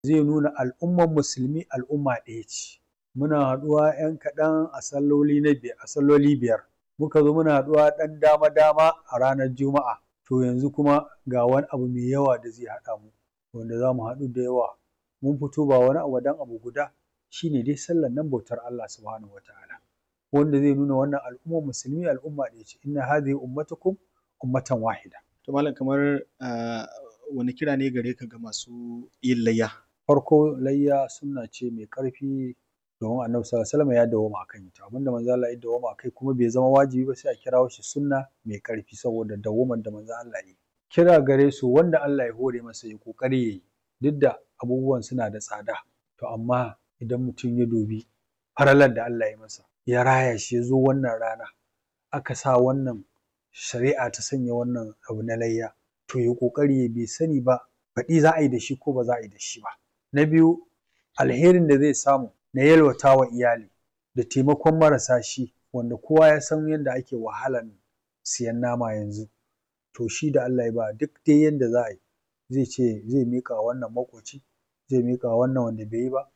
zai nuna al'ummar musulmi al'umma ɗaya ce muna haɗuwa 'yan kaɗan a salloli na biyar a salloli biyar muka zo muna haɗuwa ɗan dama dama a ranar juma'a to yanzu kuma ga wani abu mai yawa da zai haɗa mu wanda za mu haɗu da yawa mun fito ba wani abu dan abu guda shine dai sallar nan bautar Allah subhanahu wataala wanda zai nuna wannan al'ummar musulmi al'umma ɗaya ce inna hadhihi ummatukum ummatan wahida to malam kamar wani kira ne gare ka ga masu yin layya farko layya sunna ce mai ƙarfi domin annabi sallallahu alaihi wasallam ya dawwama akan ita abinda manzo Allah ya dawwama akai kuma bai zama wajibi ba sai a kirawo shi sunna mai ƙarfi saboda dawwaman da manzo Allah ya yi kira gare su wanda Allah ya hore masa ya kokari yayi duk da abubuwan suna da tsada to amma idan mutum ya dubi faralar da Allah ya masa ya raya shi ya zo wannan rana aka sa wannan shari'a ta sanya wannan abu na layya to ya kokari ya bai sani ba baɗi za a yi da shi ko ba za a yi da shi ba na biyu alherin da zai samu na yalwata wa iyali da taimakon marasa shi wanda kowa ya san yadda ake wahalan siyan nama yanzu to shi da Allah ya ba duk dai yanda za a yi zai ce zai miƙa wannan maƙoci zai miƙa wannan wanda bai yi ba